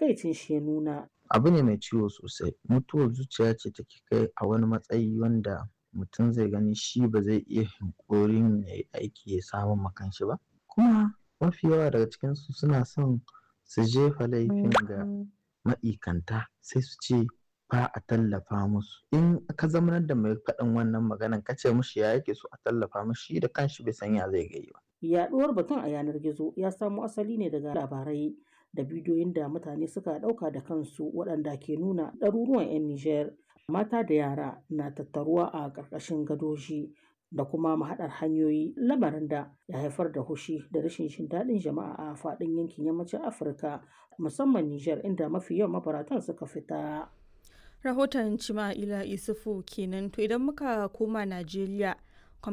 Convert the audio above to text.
takaicin shi ya nuna. Abu ne mai ciwo sosai. Mutuwar zuciya ce take kai a wani matsayi wanda mutum zai gani shi ba zai iya yunƙurin ya yi aiki ya samo ma kanshi ba. Kuma mafi yawa daga cikinsu suna son su jefa laifin ga ma'ikanta sai su ce ba a tallafa musu. In ka zamanar da mai faɗin wannan maganan ka ce mishi ya yake so a tallafa mishi shi da kanshi bai san ya zai gayi ba. Yaɗuwar batun a yanar gizo ya samo asali ne daga labarai da bidiyoyin da mutane suka ɗauka da kansu waɗanda ke nuna ɗaruruwan 'yan Nijar mata da yara na tattaruwa a ƙarƙashin gadoji da kuma mahaɗar hanyoyi lamarin da ya haifar da hushi da rashin jin daɗin jama'a a faɗin yankin yammacin Afirka musamman Nijar inda mafi yawan mabaratan suka fita. rahoton Cima'ila Isufu kenan to idan muka koma Najeriya